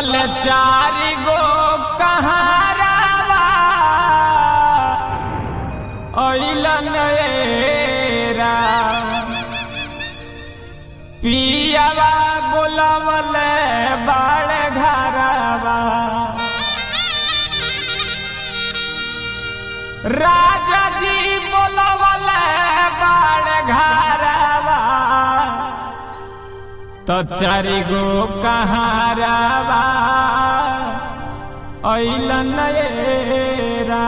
तल चारि गो कहारावा अइलन एरा पियावा बोलवले बाड़ घरवा राजा जी बोलवले बाड़ घरवा तो चारि गो कहारावा अइलन एरा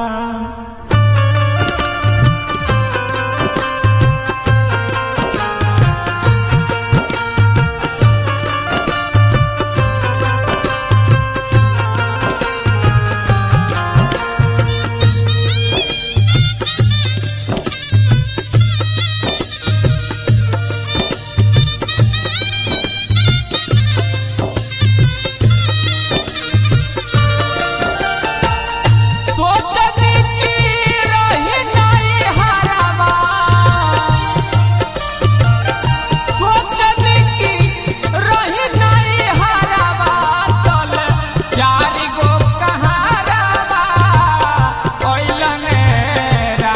सोचनी की रही नहीं हरावा सोचनी की रही नहीं हरावा तल चारि गो कहारावा ओइलन रा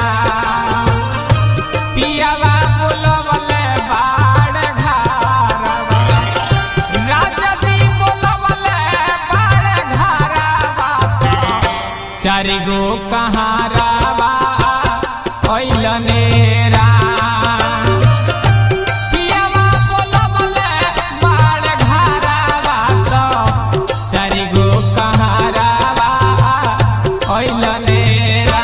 पियावा बोलवले बाड़ घरवा राजा जी बोलवले बाड़ घरवा चारि गो कहारावा ओइलने रा पियावा बोलवले बाड़ घरवा तो चारि गो कहारावा ओइलने रा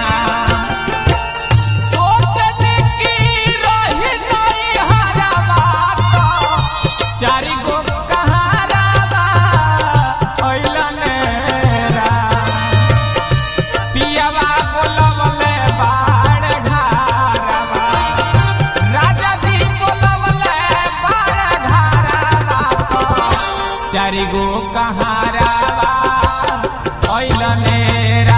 सोचने की रही नहीं हरावा तो चारि गो कहारावा ओइलने रा पियावा बोलवले बाड़ घरवा राजा जी बोलवले बाड़ घरवा चारि गो कहारावा ओइलने रा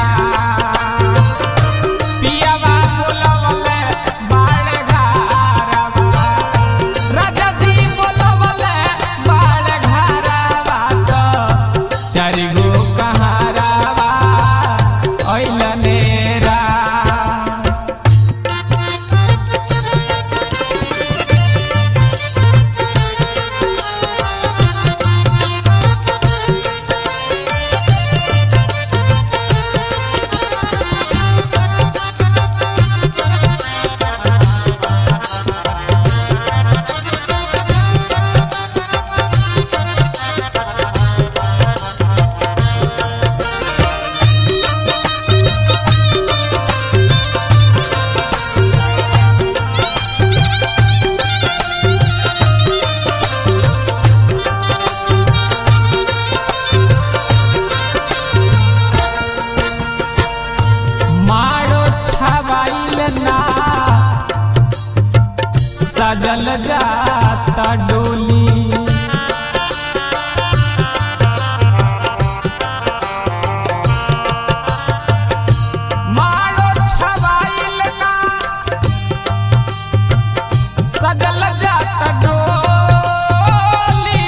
पियावा बोलवले बाड़ घरवा राजा जी बोलवले बाड़ घरवा तो चारि गो कहारावा ओइलने रा मारो छवाइल ना सजल जाता डोली मारो छवाइल ना सजल जाता डोली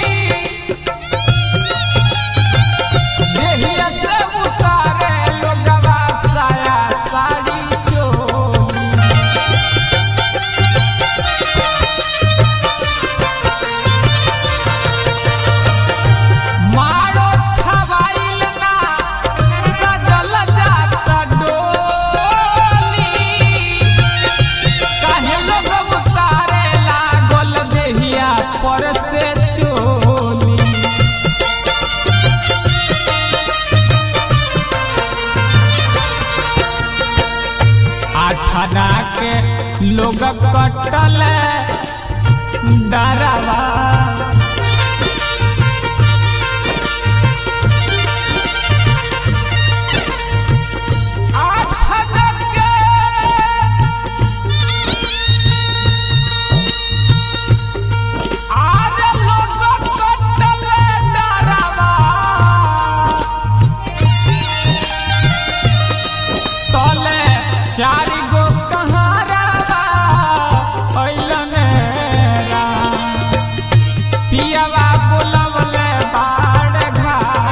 देहिया से उतारे लोगवा साया साड़ी चोली मारो छवाइल ना सजल जाता डोली काहे लोग उतारे लागल देहिया पर से चोली आठना के लोग कटल डरावा आठना के आरे लोग कटल डरावा तले चारि गो कहारावा अइलने रा पियावा बोलवले बाड़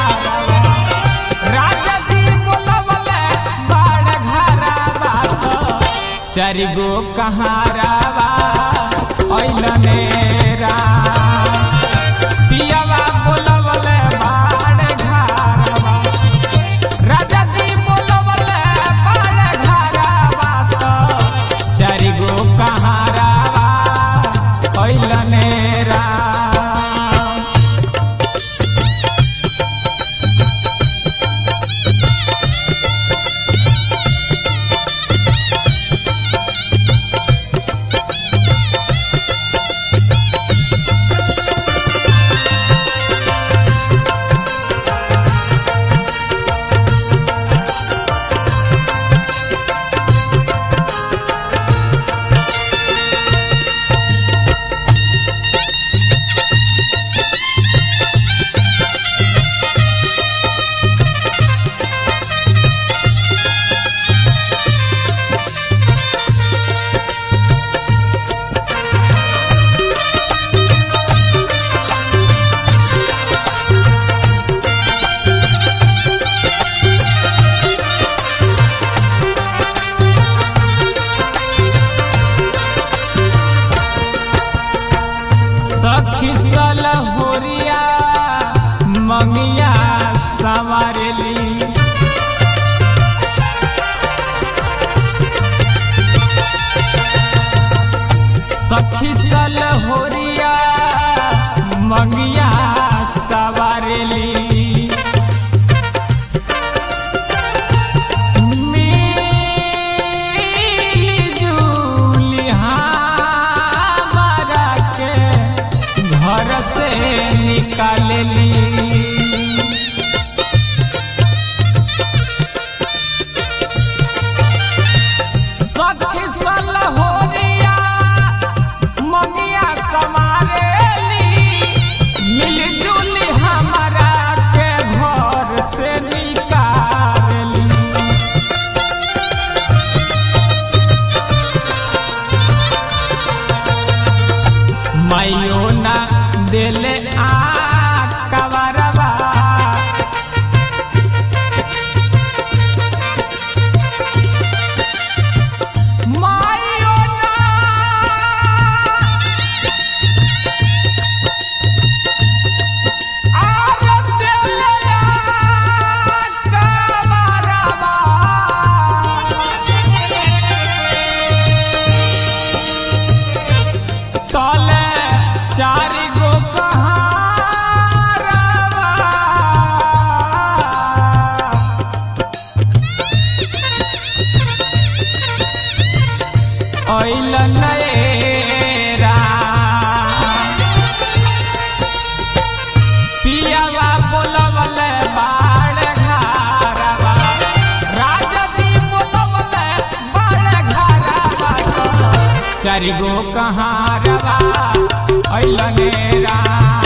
चारि गो कहारावा ऐलने राम पियावा बोलवले बाड़ घारवा राजा जी बोलवले बाड़ घारवा तो चारि गो कहारावा ऐलने राम सखी सलहोरिया मंगिया संवारेली सखी सलहोरिया मंगिया संवारेली मिली-जुली हमरा के घर से निकालली सखी सलहोरिया मंगिया समारेली मिली-जुली हमरा के घर से निकालली माइयो ना देले आ कवरवा माइयो ना आर देले आ कवरवा तले चारि गो कहारवा ऐल नएरा पियावा बोलवले बाड़ घारवा राजा जी बोलवले बाड़ घारवा चारि गो कहारवा ऐल नेरा